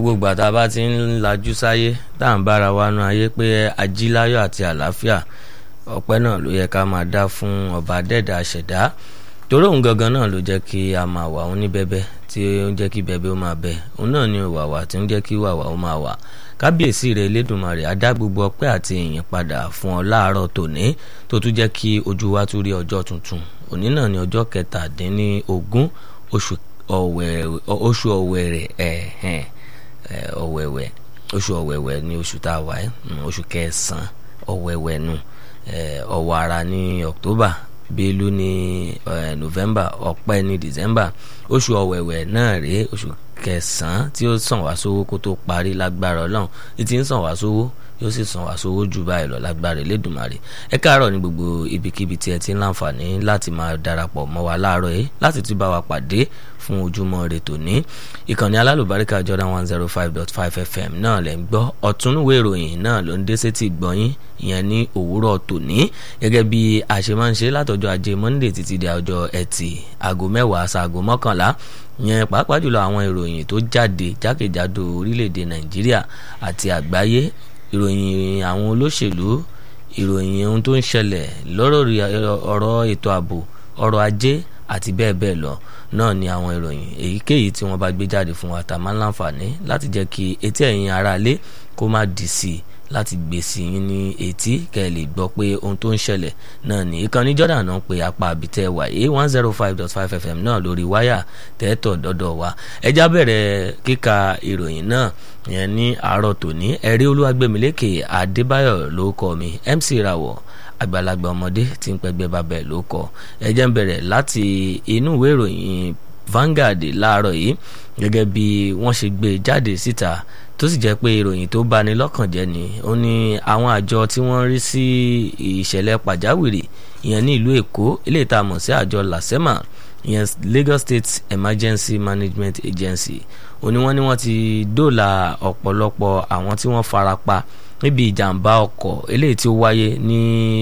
gbogbo ìgbà tá a bá ti ń lajú sáyé tá à ń bára wa nu ayé pé ajíláyọ̀ àti àlàáfíà ọpẹ́ náà ló yẹ ká máa dá fún ọba dẹ́dà ṣẹ̀dá torí òun gangan náà ló jẹ́ kí a máa wà òun ní bẹ́bẹ́ tí ó ń jẹ́ kí bẹ́bẹ́ ó máa bẹ òun náà ni wàwà tí ń jẹ́ kí wàwà ó máa wà kábíyèsí rẹ̀ elédùnmarè á dá gbogbo ọpẹ́ àti ìyìn padà fún ọ láàárọ̀ tòní tó tún jẹ́ kí ojú wa tún rí ọjọ́ tuntun òní náà ni ọjọ́ kẹtàdínlógún oṣù ọ̀wẹ̀rẹ̀ ẹ̀hẹ̀n ọ̀wẹ̀wẹ̀ oṣù ọ̀wẹ̀wẹ̀ ni oṣù tá a wà ẹ́ oṣù kẹsàn-án ọ̀wẹ̀wẹ̀ nu ọ̀wàrà ní October bélú ní November ọ̀pẹ ní December oṣù ọ̀wẹ̀wẹ̀ náà rèé oṣù kẹsàn-án tí ó sàn wá sówó kó tó parí lágbára Ọlọ́run ní ti ń sàn wá sówó yóò sì san wá sówó jù báyìí lọ lágbára Elédùmarè ẹ káàárọ̀ ní gbogbo ibikíbi tí ẹ ti ń láǹfààní láti máa darapọ̀ mọ́ wa láàárọ̀ yìí láti tún bá wa pàdé fún ojúmọ́ ire tòní ìkànnì alálùbáríkà Jordan one zero five dot five FM náà lẹ́ ń gbọ́ ọ̀túnúwé ìròyìn náà ló ń dé sétí gbọ́yìn ìyẹn ní òwúrọ̀ tòní gẹ́gẹ́ bí a ṣe máa ń ṣe látọjọ́ ajé Monday títí di ọjọ́ ẹtì aago mẹ́wàá ṣaago mọ́kànlá yẹn pàápàá jùlọ àwọn ìròyìn tó jáde jákèjádò orílẹ̀-èdè Nàìjíríà àti àgbáyé ìròyìn àwọn olóṣèlú ìròyìn ohun tó ń ṣẹlẹ̀ lọ́rọ̀ ọ̀rọ̀ ètò ààbò ọrọ̀ ajé àti bẹ́ẹ̀ bẹ́ẹ̀ lọ náà ni àwọn ìròyìn èyíkéyìí tí wọ́n bá gbé jáde fún wa tá a máa ń láǹfààní láti jẹ́ kí etí ẹ̀yin aráalé kó má dì sí i láti gbé sí yín ní etí kẹ́ ẹ lè gbọ́ pé ohun tó ń ṣẹlẹ̀ náà ní ìkànnì Jordan náà pé apá àbítẹ́ wà yé one zero five dot five fm náà lórí wáyà tẹ́tọ̀ dọ́dọ̀ wa ẹjá bẹ̀rẹ̀ kíka ìròyìn náà yẹn ní àárọ̀ tòní ẹ̀rí olúwàgbẹ̀mílẹ́kè adébáyọ̀ ló kọ́ mi MC rawọ̀ àgbàlagbà ọmọdé tí ń pẹgbẹ́ babẹ̀ ló kọ́ ẹjẹ́ ń bẹ̀rẹ̀ láti inú ìwé ìròyìn Vanguard láàárọ̀ yìí gẹ́gẹ́ bí wọ́n ṣe gbé jáde síta tó sì jẹ́ pé ìròyìn tó bani lọ́kàn jẹ́ ni ó ní àwọn àjọ tí wọ́n rí sí ìṣẹ̀lẹ̀ pàjáwìrì ìyẹn ní ìlú Èkó eléyìí tá a mọ̀ sí àjọ LASEMA ìyẹn Lagos State Emergency Management Agency ó ní wọ́n ní wọ́n ti dóòlà ọ̀pọ̀lọpọ̀ àwọn tí wọ́n fara pa níbi ìjàmbá ọkọ̀ eléyìí tí ó wáyé ní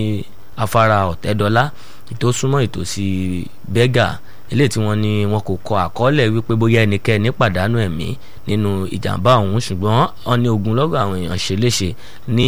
afárá Ọ̀tẹ́dọ́lá tó súnmọ́ ìtòsí bẹ́gà eléyìí tí wọ́n ní wọn kò kọ àkọọ́lẹ̀ wípé bóyá ẹnikẹ́ni pàdánù ẹ̀mí nínú ìjàmbá ọ̀hún ṣùgbọ́n wọ́n ní ogunlọ́gọ̀ àwọn èèyàn ṣe léṣe ní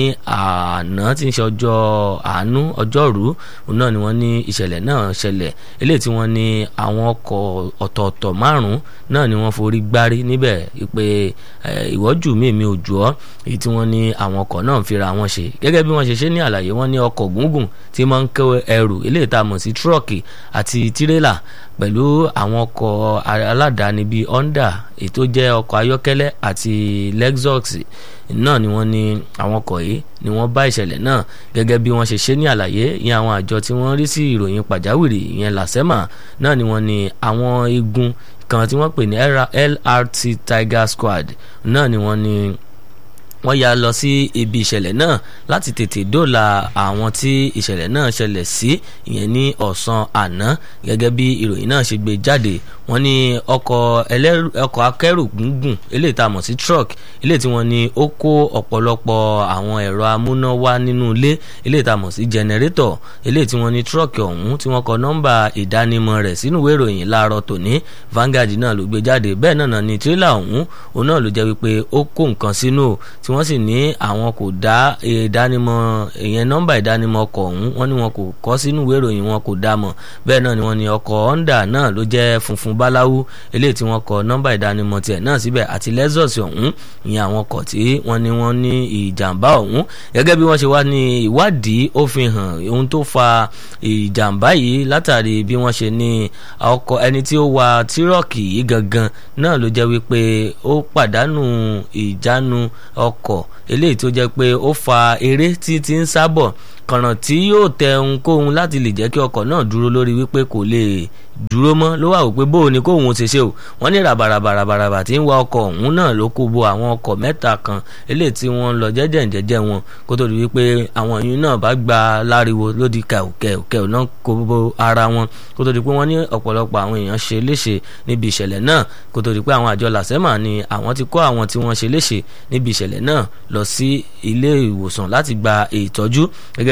àná tí ń ṣe ọjọ́ àánú ọjọ́rú náà ni wọ́n ní ìṣẹ̀lẹ̀ náà ṣẹlẹ̀ eléyìí tí wọ́n ní àwọn ọkọ̀ ọ̀tọ̀ọ̀tọ̀ márùn-ún náà ni wọ́n forí gbárí níbẹ̀ pé ìwọ́jú mi mi ò jù ọ́ èyí tí wọ́n ní àwọn ọkọ̀ náà ń fira wọn ṣe gẹ́gẹ́ bí wọ́n ṣe ṣe ní àlàyé wọ́n ní ọkọ̀ gúngùn tí máa ń kó ẹrù eléyìí tá a mọ̀ sí tírọ̀kì àti tirẹ́là pẹ̀lú àwọn ọkọ̀ aládàáni bíi Honda ètò jẹ́ ọkọ̀ ayọ́kẹ́lẹ́ àti Lexus náà ni wọ́n ní àwọn ọkọ̀ yìí ni wọ́n bá ìṣẹ̀lẹ̀ náà gẹ́gẹ́ bí wọ́n ṣe ṣe ní àlàyé ìyẹn àwọn àjọ tí wọ́n rí sí ìròyìn pàjáwìrì ìyẹn LASEMA náà ni wọ́n ní àwọn igun kan tí wọ́n pè ní LRT Tiger Squad náà ni wọ́n ní wọ́n ya lọ sí ibi ìṣẹ̀lẹ̀ náà láti tètè dóòlà àwọn tí ìṣẹ̀lẹ̀ náà ṣẹlẹ̀ sí ìyẹn ní ọ̀sán àná gẹ́gẹ́ bí ìròyìn náà ṣe gbé jáde wọ́n ní ọkọ̀ ẹlẹ́rù ọkọ̀ akẹ́rù gúngùn eléyìí tá a mọ̀ sí truck eléyìí tí wọ́n ní ó kó ọ̀pọ̀lọpọ̀ àwọn ẹ̀rọ amúnáwá nínú ilé eléyìí tá a mọ̀ sí generator eléyìí tí wọ́n ní truck ọ̀hún tí wọ́n kọ nọ́mbà ìdánimọ̀ rẹ̀ sínú ìwé ìròyìn láàárọ̀ tòní Vanguard náà ló gbé jáde bẹ́ẹ̀ náà ní tírélà ọ̀hún òun náà ló jẹ́ wípé ó kó nǹkan sínú tí wọ́n sì ní àwọn kò dá ìdánimọ̀ ìyẹn nọ́mbà ìdánimọ̀ ọkọ̀ ọ̀hún wọ́n ní wọn kò kọ́ sínú ìwé ìròyìn wọn kò dá mọ̀ bẹ́ẹ̀ náà ni wọ́n ní ọkọ̀ Honda náà ló jẹ́ funfun báláwú eléyìí tí wọ́n kọ nọ́mbà ìdánimọ̀ tiẹ̀ náà síbẹ̀ àti Lexus ọ̀hún ìyẹn àwọn ọkọ̀ tí wọ́n ní wọ́n ní ìjàmbá ọ̀hún gẹ́gẹ́ bí wọ́n ṣe wá ní ìwádìí ó fi hàn ohun tó fa ìjàmbá yìí látàrí bí wọ́n ṣe ní ọkọ̀ ẹni tí ó wa tírọ̀kì yìí gangan náà ló jẹ́ wípé ó pàdánù ìjánu ọkọ̀ eléyìí tó jẹ́ pé ó fa eré tí ti ń sábọ̀ kànràn tí yóò tẹ ohunkóhun láti lè jẹ́ kí ọkọ̀ náà dúró lórí wípé kò lè dúró mọ́ ló wà wípé bóun ni kóun ṣe ṣe o wọ́n ní ràbàràbàràbàrà tí ń wa ọkọ̀ ọ̀hún náà ló kó bo àwọn ọkọ̀ mẹ́ta kan eléyìí tí wọ́n ń lọ jẹ́jẹ́ jẹ́jẹ́ wọn kó tó di wípé àwọn yìí náà bá gba láriwo lódì kẹ̀kẹ́ náà kó bo ara wọn kó tó di pé wọ́n ní ọ̀pọ̀lọpọ̀ àwọn èèyàn ṣe léṣe níbi ìṣẹ̀lẹ̀ náà kó tó di pé àwọn àjọ làsẹ́mà ni àwọn ti kó àwọn tí wọ́n ṣe léṣe níbi ìṣẹ̀lẹ̀ náà lọ sí ilé ìwòsàn láti gba ìtọ́jú gẹ́gẹ́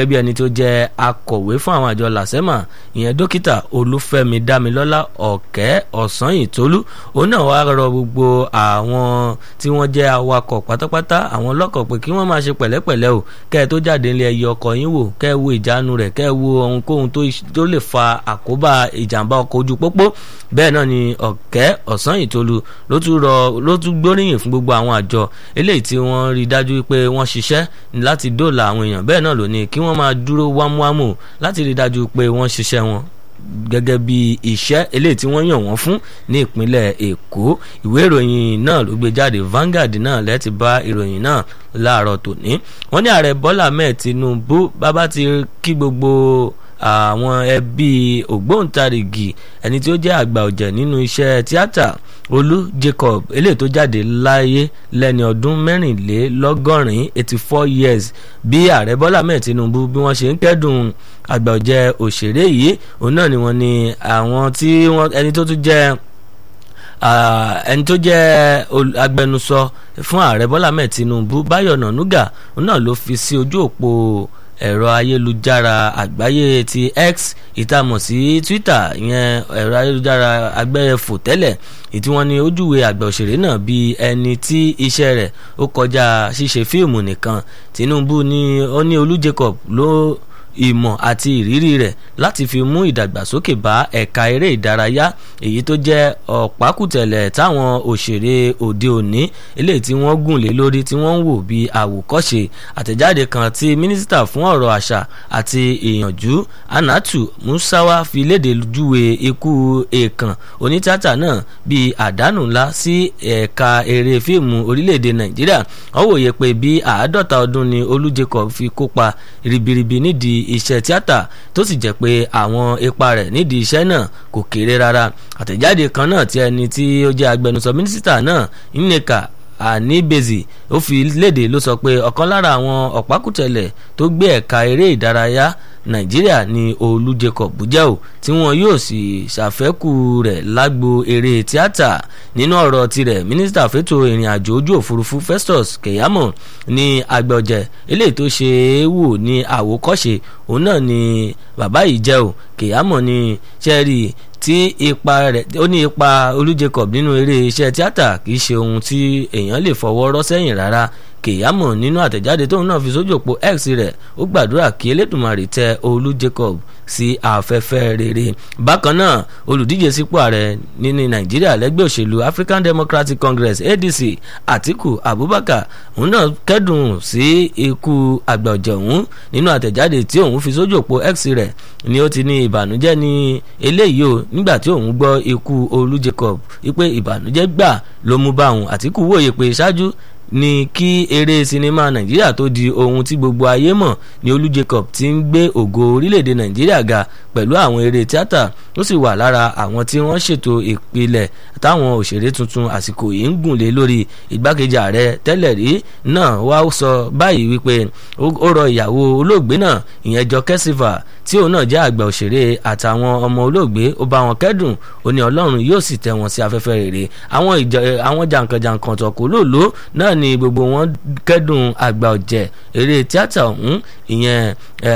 gẹ́gẹ́ bí ẹni tó jẹ́ akọ̀wé fún àwọn àjọ làsẹ́mà ìyẹn dókítà olúfẹ́mi dámilọ́lá ọ̀kẹ́ ọ̀sányìntólú òun náà wá rọ gbogbo àwọn tí wọ́n jẹ́ awakọ̀ pátápátá àwọn ọlọ́kọ̀ pé kí wọ́n máa ṣe pẹ̀lẹ́pẹ̀lẹ́ o kẹ́ ẹ tó jáde nílé ẹyẹ ọkọ̀ yín wò kẹ́ ẹ wo ìjánu rẹ̀ kẹ́ ẹ wo ohunkóhun tó lè fa àkóbá ìjàmbá ọkọ̀ ojú pópó bẹ́ẹ̀ náà ni ọ̀kẹ́ ọ̀sányìntólú ló tún rọ ló tún gbóríyìn fún gbogbo àwọn àjọ eléyìí tí wọ́n rí dájú pé wọ́n ṣiṣẹ́ láti dóòlà àwọn èèyàn bẹ́ẹ̀ náà ló ní kí wọ́n máa dúró wámúwámù láti rí dájú pé wọ́n ṣiṣẹ́ wọn gẹ́gẹ́ bí iṣẹ́ eléyìí tí wọ́n yàn wọ́n fún ní ìpínlẹ̀ èkó ìwé ìròyìn náà ló gbé jáde Vanguard náà lẹ́ẹ̀tì bá ìròyìn náà láàárọ̀ tòní wọ́n ní ààrẹ Bọ́lá mẹ́ẹ̀ Tinubu bàbá ti kí gbogbo àwọn ẹbí ògbóǹtarìgì ẹni tí ó jẹ́ àgbà ọ̀jẹ̀ nínú iṣẹ́ tíátà olú jacob eléyìí tó jáde láyé lẹ́ni ọdún mẹ́rìnlélọ́gọ́rin eighty four years bí ààrẹ bọ́lá mẹ́ẹ̀ tinubu bí wọ́n ṣe ń kẹ́dùn àgbà ọ̀jẹ̀ òṣèré yìí òun náà ni wọ́n ní àwọn tí wọ́n ẹni tó tún jẹ́ ẹni tó jẹ́ agbẹnusọ fún ààrẹ bọ́lá mẹ́ẹ̀ tinubu báyọ̀ nànúgà òun náà ló fi sí ojú òpó ẹ̀rọ ayélujára àgbáyé ti x ìtamọ̀ sí twitter ìyẹn ẹ̀rọ ayélujára agbẹ́fò tẹ́lẹ̀ ìtí wọ́n ní ojúwe àgbà òṣèré náà bíi ẹni tí iṣẹ́ rẹ̀ ó kọjá ṣíṣe fíìmù nìkan tinubu ní ó ní olú jacob ló ìmọ̀ àti ìrírí rẹ̀ láti fi mú ìdàgbàsókè bá ẹ̀ka eré ìdárayá èyí tó jẹ́ ọ̀pákùtẹ̀lẹ̀ táwọn òṣèré òde òní eléyìí tí wọ́n gùn lé lórí tí wọ́n ń wò bí àwòkọ́ṣe àtẹ̀jáde kan tí mínísítà fún ọ̀rọ̀ àṣà àti ìyànjú anatu musawa fi léde júwe ikú èèkàn onítìátà náà bíi àdánù ńlá sí ẹ̀ka eré fíìmù orílẹ̀-èdè nàìjíríà wọ́n wòye pé bí àádọ́ta ọdún ni olú jacob fi kópa ribiribi nídìí iṣẹ́ tíátà tó sì jẹ́ pé àwọn ipa rẹ̀ nídìí iṣẹ́ náà kò kéré rárá àtẹ̀jáde kan náà tí ẹni tí ó jẹ́ agbẹnusọ mínísítà náà nneka àníbèzì ó fi léde ló sọ pé ọ̀kan lára àwọn ọ̀pákùtẹ̀lẹ̀ tó gbé ẹ̀ka eré ìdárayá nàìjíríà ni olú jacob jẹ́ ò tí wọn yóò sì ṣàfẹ́kù rẹ̀ lágbo eré tíátà nínú ọ̀rọ̀ tirẹ̀ mínísítà fẹ́tò ìrìn àjò ojú òfurufú festus keyamo ní agbọ̀jẹ̀ eléyìí tó ṣe é wò ní àwòkọ́ṣe òun náà ni bàbá yìí jẹ́ ò keyamo ní sẹ́ẹ̀rì tí ipa rẹ̀ ó ní ipa olú jacob nínú eré iṣẹ́ tíátà kì í ṣe ohun tí èèyàn lè fọwọ́ rọ́ sẹ́yìn rárá kèyámọ̀ nínú àtẹ̀jáde tóun náà fi sójú òpó x rẹ̀ ó gbàdúrà kí elédùnmarè tẹ olú jacob sí afẹ́fẹ́ rere bákan náà olùdíje sípò ààrẹ nínú nàìjíríà lẹ́gbẹ́ òṣèlú african democratic congress adc atiku abubakar òun náà kẹ́dùn sí ikú àgbà ọ̀jẹ̀ òun nínú àtẹ̀jáde tí òun fi sójú òpó x rẹ̀ ni ó ti ní ìbànújẹ́ ní eléyìí o nígbà tí òun gbọ́ ikú olú jacob wípé ìbànújẹ́ gbà ló mú bá òun àtìkù wòye pé ṣáájú ni kí eré sinimá nàìjíríà tó di ohun tí gbogbo ayé mọ̀ ní olú jacob ti ń gbé ògo orílẹ̀-èdè nàìjíríà ga pẹ̀lú àwọn eré tíátà ó sì wà lára àwọn tí wọ́n ṣètò ìpìlẹ̀ táwọn òṣèré tuntun àsìkò yìí ń gùn lé lórí ìgbákejì ààrẹ tẹ́lẹ̀ rí náà wá sọ báyìí wípé ó rọ ìyàwó olóògbé náà ìyẹn Jọkẹ́ Silva tí òun náà jẹ́ àgbà òṣèré àtàwọn ọmọ olóògbé ó bá wọn kẹ́dùn ó ní ọlọ́run yóò sì tẹ́ wọn sí afẹ́fẹ́ rere àwọn jàǹkànjàǹkàn tọ̀kọ́ lòló náà ni gbogbo wọn kẹ́dùn àgbà ọ̀jẹ̀ eré tíátà ọ̀hún ìyẹn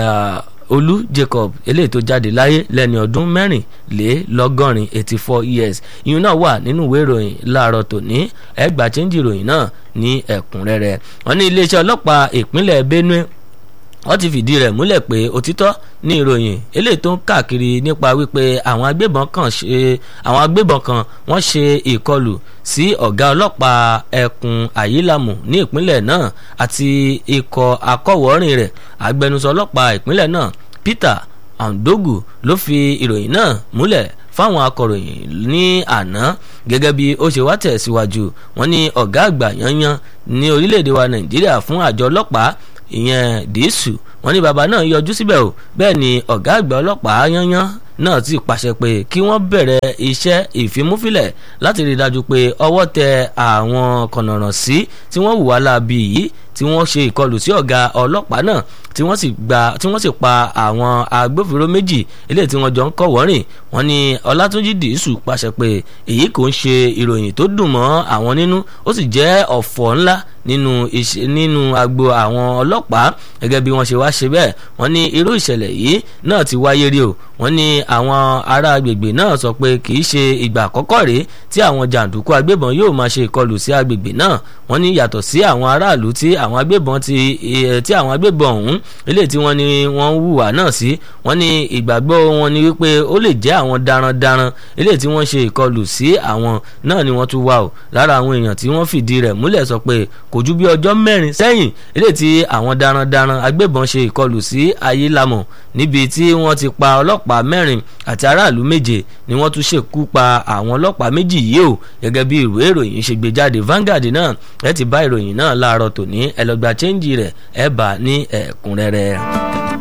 olú jacob eléyìí tó jáde láyé lẹ́ni ọdún mẹ́rìnlélọ́gọ́rin eighty four years ìyún náà wà nínú ìwé ìròyìn láàárọ̀ tòní ẹgbà chẹ́ńjì ìròyìn náà ní ẹ̀kúnrẹ́rẹ́ wọn ní iléeṣẹ́ ọlọ́pàá ìpínlẹ̀ benue wọ́n ti fìdí rẹ̀ múlẹ̀ pé òtítọ́ ní ìròyìn eléyìí tó ń káàkiri nípa wípé àwọn agbébọn kan ṣe àwọn agbébọn kan wọ́n ṣe ìkọlù sí ọ̀gá ọlọ́pàá ẹkùn àyílámù ní ìpínlẹ̀ náà àti ikọ̀ akọ̀wọ́rìn rẹ̀ agbẹnusọ ọlọ́pàá ìpínlẹ̀ náà Peter Andogu ló fi ìròyìn náà múlẹ̀ fáwọn akọ̀ròyìn ní àná gẹ́gẹ́ bí ó ṣe wá tẹ̀síwájú wọ́n ní ọ̀gá àgbà yanyan ní orílẹ̀-èdè wa Nàìjíríà fún àjọ ọlọ́pàá ìyẹn dìísù wọ́n ní bàbá náà yọjú síbẹ̀ o bẹ́ẹ̀ ni ọ̀gá àgbà ọlọ́pàá yányán náà ti pàṣẹ pé kí wọ́n bẹ̀rẹ̀ iṣẹ́ ìfimúfilẹ̀ láti rí i dájú pé ọwọ́ tẹ àwọn kọ̀nàràn sí tí wọ́n hùwà láabi yìí tí wọ́n ṣe ìkọlù sí ọ̀gá ọlọ́pàá náà tí wọ́n sì gba tí wọ́n sì pa àwọn agbófinró méjì eléyìí tí wọ́n jọ ń kọ́ wọ́rìn wọ́n ní ọlátúnjì dìísù pàṣẹ pé èyí kò ń ṣe ìròyìn tó dùn mọ́ àwọn nínú ó sì jẹ́ ọ̀fọ̀ ńlá nínú iṣẹ́ nínú agbo àwọn ọlọ́pàá gẹ́gẹ́ bí wọ́n ṣe wá ṣe bẹ́ẹ̀ wọ́n ní irú ìṣẹ̀lẹ̀ yìí náà ti wáyé rí o wọ́n ní àwọn ará agbègbè náà sọ pé kì í ṣe ìgbà àkọ́kọ́ rèé tí àwọn jàǹdùkú agbébọn yóò máa ṣe ìkọlù sí agbègbè náà wọ́n ní yàtọ̀ sí àwọn aráàlú tí àwọn agbébọn ti tí àwọn agbébọn ọ̀hún eléyìí tí wọ́n ní wọ́n hùwà náà sí wọ́n ní ìgbàgbọ́ wọn ni wípé ó lè jẹ́ àwọn darandaran eléyìí tí wọ́n ṣe ìkọlù sí àwọn náà ni wọ́n tún wà o lára àwọn èèyàn tí wọ́n fìdí rẹ̀ múlẹ̀ sọ pé kò ju bí ọjọ́ mẹ́rin sẹ́yìn eléyìí tí àwọn darandaran agbébọn ṣe ìkọlù sí ayélamọ̀ níbi tí wọ́n ti pa ọlọ́pàá mẹ́rin àti aráàlú méje ni wọ́n tún ṣekú pa àwọn ọlọ́pàá méjì yìí o gẹ́gẹ́ bí ìwé ìròyìn ṣe gbé jáde Vanguard náà ẹ ti bá ìròyìn náà láàárọ̀ tòní ẹ lọ gba chẹ́ńjì rẹ̀ ẹ bá ní ẹ̀kúnrẹ́rẹ́.